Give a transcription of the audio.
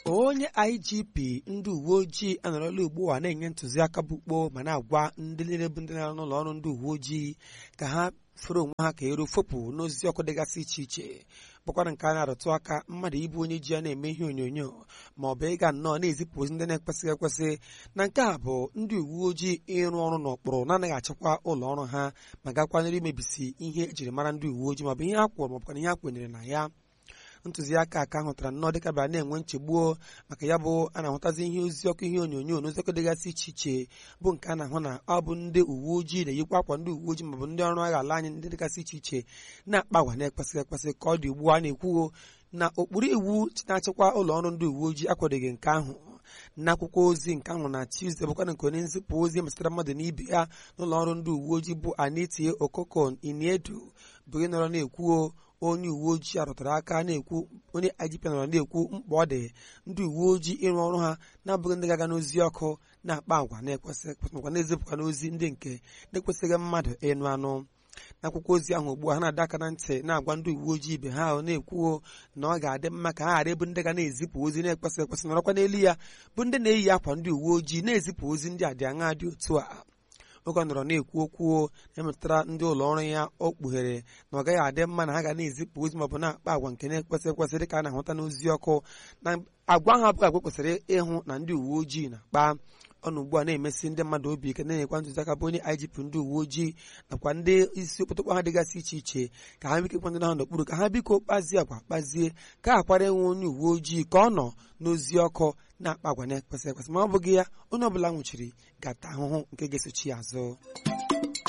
onye igp ndị uwe ojii anọrọla ugbu a na-enye ntụziaka bụ kpoo ma na-agwa ndị niile bụ ndị na-arụ n'ụlọ ọrụ ndị uwe ojii ka ha fere onwe ha ka eru fopụ n'ozi ọkụ dịgasị iche iche bụkwara nke a na-arụtụ aka mmadụ ịbụ onye ji ya na-eme ihe onyonyo ma ọ bụ ịga nnọọ na-ezipụ ozi ndị na-ekwesịghị ekwesị na nke a bụ ndị uwe ojii ịrụ ọrụ n'ụkpụrụ na-anaghị achịkwa ụlọ ọrụ ha ma gakwanyere imebisi ihe ejiri mara ndị uwe ojii maọbụ ihe ha kwụrụ maọbụkwa ihe ha kwenyere na ya ntụziaka aka hụtara nnọọ dịka bịara na-enwe nchegbuo maka ya bụ a na-ahụtazi ihe ozi ọkụ ihe onyonyo na oziọkụ dịgasị iche iche bụ nke a na-ahụ na ọ bụ ndị uwe ojii na-eyikwa akwa ndị uwe ojii maọbụ ndị ọrụ agha ala anyị ndị dịgasị iche iche na-akpa agwa na-ekwesịghị ekwesị ka ọ dị ugbu a na-ekwuo na ụkpụrụ iwu na-achịkwa ụlọ ọrụ ndị uwe ojii akwadoghị nke ahụ n'akwụkwọ ozi nke ahụ na Tuesday bụkwana nke onye nzipụ ozi metụtara mmadụ na ibe ya n'ụlọ ọrụ ndị uwe ojii bụ Anitie Okoko Iniedu bụ onye nọrọ na-ekwuo onye uwe ojii arụtara aka na-ekwu onye IGP nọrọ na-ekwu mkpa ọ dị ndị uwe ojii ịrụ ọrụ ha na-abụghị ndị ga-aga n'ozi ọkụ na-akpa agwa na-ekwesị makwa na-ezipụkwa n'ozi ndị nke na-ekwesịghị mmadụ ịnụ anụ n'akwụkwọ ozi ahụ ugbu a ha na-adọ aka na ntị na-agwa ndị uwe ojii ibe ha ahụ na-ekwuo na ọ ga-adị mma ka ha ghara ịbụ ndị ga na-ezipụ ozi na-ekwesị ekwesị nọrọkwa n'elu ya bụ ndị na-eyi akwa ndị uwe ojii na-ezipụ ozi ndị a dị aṅa dị otu a oge ọ nọrọ na-ekwu okwu na-emetụtara ndị ụlọ ọrụ ya o kpughere na ọ gaghị adị mma na ha ga na-ezipụ ozi maọbụ na-akpa agwa nke na-ekwesị ekwesị dịka a na-ahụta n'ozi ọkụ na agwa ahụ abụghị agwa kwesịrị ịhụ na ndị uwe ojii na-akpa ọnụ ugbu a na-emesi ndị mmadụ obi ike na-enyekwa ntụziaka bụ onye IGP ndị uwe ojii nakwa ndị isi okpotokpo ha dịgasị iche iche ka ha biko kwandị ha n'okpuru ka ha biko kpazie agwa kpazie ka ha kwara enwe onye uwe ojii ka ọ nọ n'ozi ọkụ na-akpa agwa na-ekwesị ekwesị ma ọ bụghị ya onye ọbụla nwụchiri ga-ata ahụhụ nke ga-esochi ya azụ